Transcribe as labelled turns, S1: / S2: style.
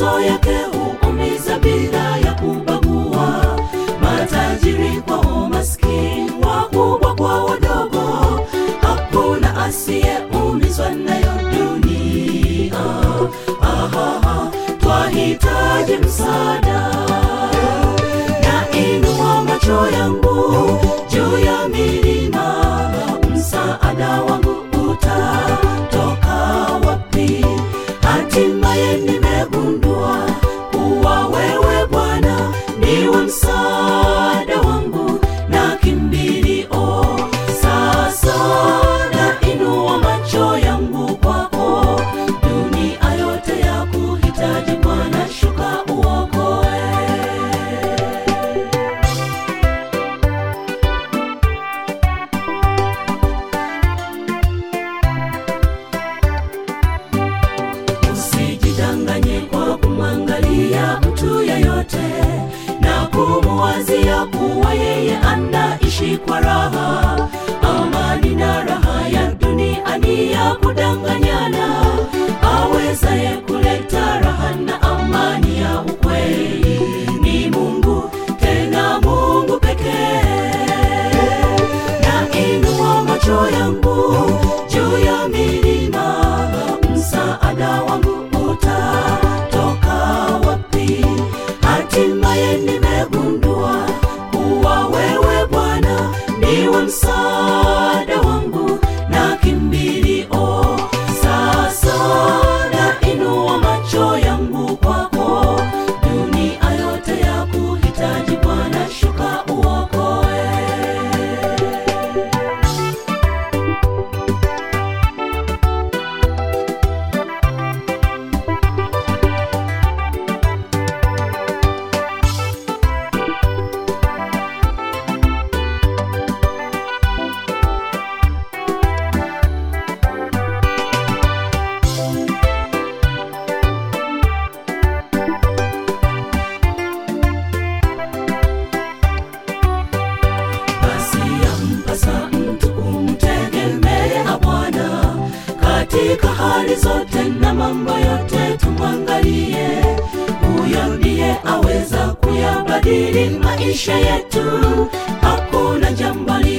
S1: mateso yake huumiza bila ya kubagua, matajiri kwa maskini, wakubwa kwa wadogo, hakuna asiyeumizwa nayo dunia. Ahaha, twahitaji msaada na inua macho yangu juu ya milima, msaada wangu utatoka wapi? Hatimaye nimegundua kuwa wewe Bwana ndiwe msaada wangu na kimbilio. Sasa na inua macho yangu kwako, dunia yote ya kuhitaji Bwana, shuka uokoe. Usijidanganye kwa kumwangalia mtu yeyote na kumuwazia kuwa yeye anaishi kwa raha. Amani na raha ya dunia ni ya kudanganyana. Awezaye kuleta raha na amani ya ukweli ni Mungu, tena Mungu pekee na inua macho yangu juu ya milima, msaada wangu utatoka wapi? Hatimaye nimegundua kuwa wewe Bwana ndiwe msaada wangu na kimbilio. Sasa na inua macho yangu kwako, dunia yote ya kuhitaji Bwana, shuka uokoe. Basi yampasa mtu kumtegemea Bwana katika hali zote na mambo yote, tumwangalie huyo, ndiye aweza kuyabadili maisha yetu. Hakuna jambo